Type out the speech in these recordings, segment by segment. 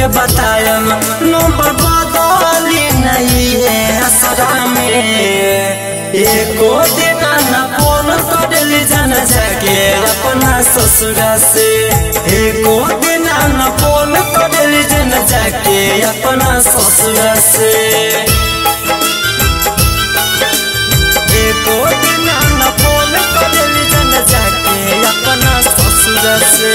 के बतायम नंबर बदली नहीं है असरा में एको दिन न फोन करेली जन जाके अपना ससुरा से एको दिन न फोन करेली जन जाके अपना ससुरा से एको दिन न फोन करेली जन जाके अपना ससुरा से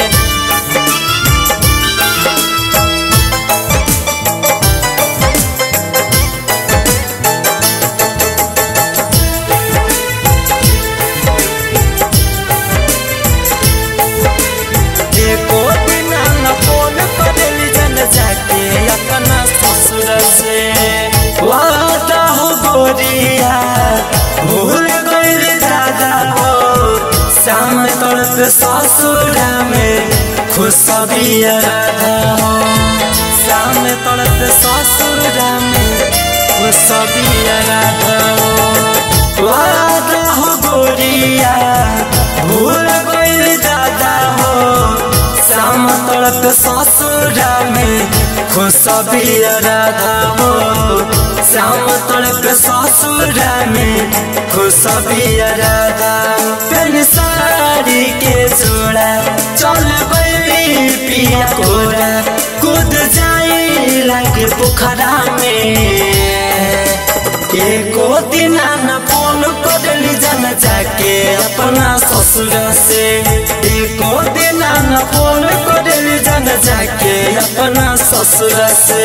एको दिन न फोन करेली जन जाके अपना ससुर से वादा हो गोरिया भूल गइल दादा हो शाम तड़प ससुरा में खुशबिया राधा हो शाम तड़प ससुरा में खुशबिया राधा हो वादा हो गोरिया भूल गइल दादा हो शाम तड़प ससुरा में खुशबिया राधा हो श्याम तड़प ससुरा में खुशबिया राधा पेन साड़ी के जोड़ा चल गई पिया कोरा कूद जाई लागे पोखरा में एको दिन न फोन करली जन जाके अपना ससुर से एको दिन न फोन करली जन जाके अपना ससुर से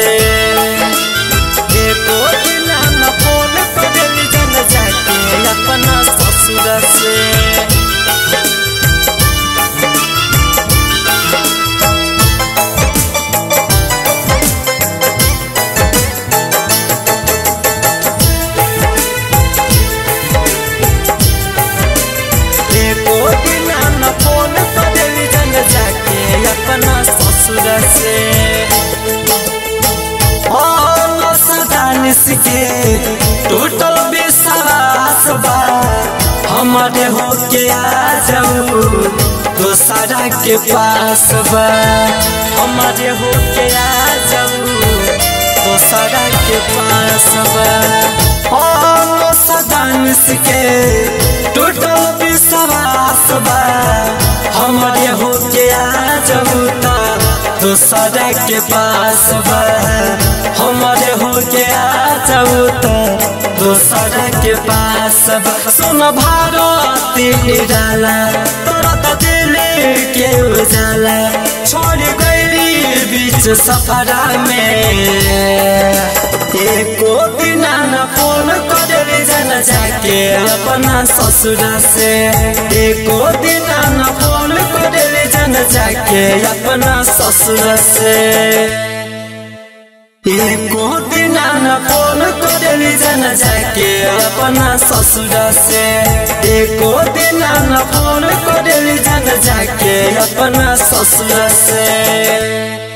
एको दिन न फोन करली जन जाके अपना ससुर से एको दिन न फोन करेली जन जाके अपना ससुर से दानिश के टूटल विश्वास बा हमारे हो के आ जाऊ दोसरा के पास बा हमारे हो के आ जाऊ दोसरा के पास बा ओ सदानिश के टूटल विश्वास बा हमारे हो के आ जाऊ ता दोसरा के पास बा हमारे हो के आ जाऊ ता दोसरा के पास बा सुन भारती निराला तोरा त दिल के उजाला छोड़ गई बीच सफरा में एको दिन न फोन करे जन जाके अपना ससुर से एको दिन न फोन करे जन जाके अपना ससुर से एको दिन न फोन करेली जन जाके अपना ससुर से एको दिन न फोन करेली जन जाके अपना ससुर से